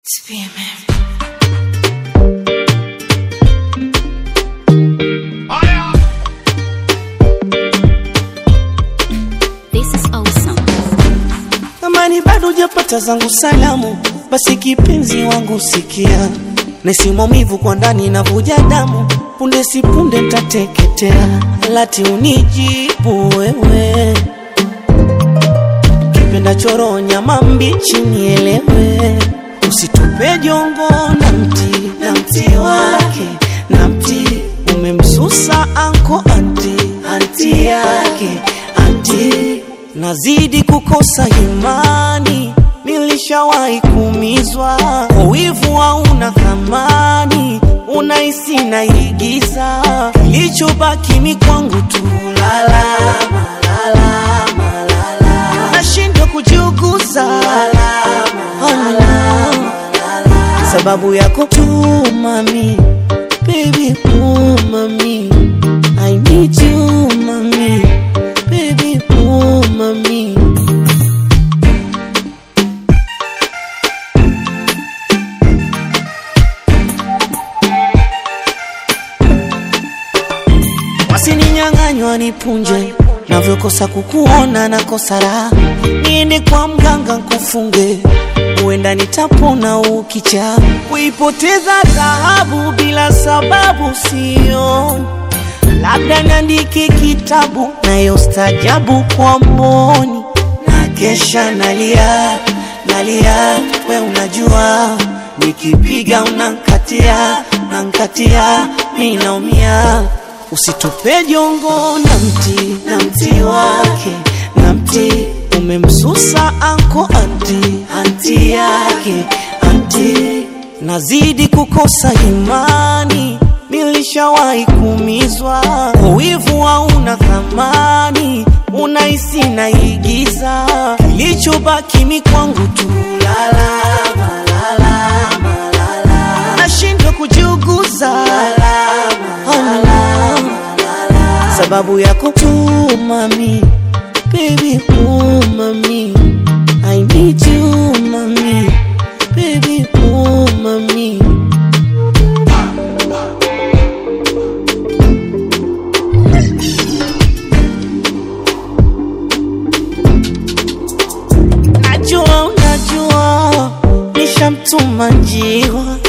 This is awesome. Amani bado hujapata zangu salamu, basi kipenzi wangu sikia, nesi maumivu kwa ndani navuja damu, punde si punde ntateketea, lati unijibu wewe, kipenda choro nyama mbichi nielewe, usitupe jongo na mti na mti wake na mti umemsusa anko anti anti yake anti nazidi kukosa imani, nilishawahi kuumizwa kwa wivu, hauna thamani, unahisi naigiza, kilichobaki mi kwangu tu lalama, lalama, lalama, nashindwa kujiuguza lalama, sababu yako tu mami, baby oh mami, I need you mami, baby oh mami. Wasininyang'anywa nipunje, navyokosa kukuona na kosa raha, niende kwa mganga nkufunge, huenda nitapona ukicha. Kuipoteza dhahabu bila sababu sio, labda niandike kitabu nayo stajabu kwa mboni, na kesha nalia nalia, we unajua nikipiga unankatia nankatia, mi naumia Usitupe jongo na mti na mti wake na mti umemsusa anko anti anti yake anti, nazidi kukosa imani, nilishawahi kuumizwa kwa wivu, hauna thamani, unahisi naigiza, kilichobaki mi kwangu tu lalama, lalama, lalama, nashindwa kujiuguza lalama, sababu yako tu mami, baby oh mami, I need you mami, baby oh mami. Najua unajua nishamtuma njiwa